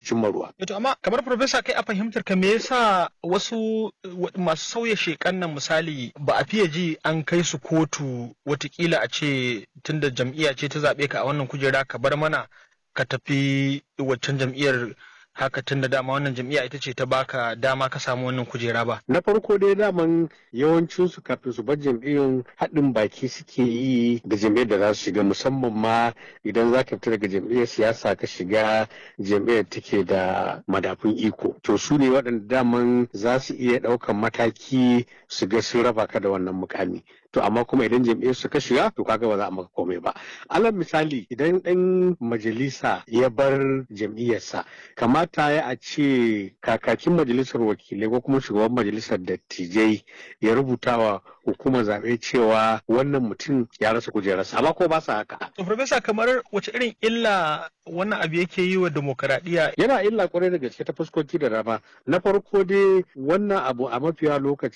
cimma ruwa. To amma kamar Profesa kai a fahimtar ka me yasa wasu masu sauya shekan nan misali ba a fiye ji an kai su kotu watakila a ce tunda jam'iyya ce ta zaɓe ka a wannan kujera ka bar mana ka tafi waccan jam'iyyar haka tun da dama wannan jam'iyya ita ce ta baka dama ka samu wannan kujera ba. Na farko dai daman yawancin su kafin su bar jam'iyyar haɗin baki suke yi da jam'iyyar da za su shiga musamman ma idan za ka fita daga jam'iyyar siyasa ka shiga jam'iyyar take da madafun iko. To su ne waɗanda daman za su iya ɗaukan mataki su ga sun raba ka da wannan mukami. to amma kuma idan jam'iyyar su ka shiga to kaga ba za a maka komai ba alal misali idan ɗan majalisa ya bar jam'iyyarsa kamata ya a ce kakakin majalisar wakilai ko kuma shugaban majalisar dattijai ya rubuta wa hukumar zaɓe cewa wannan mutum ya rasa kujerarsa amma ko ba sa haka. to profesa kamar wace irin illa wannan abu yake yi wa demokaradiyya yana illa kwarai da gaske ta fuskoki da dama na farko dai wannan abu a mafiya lokaci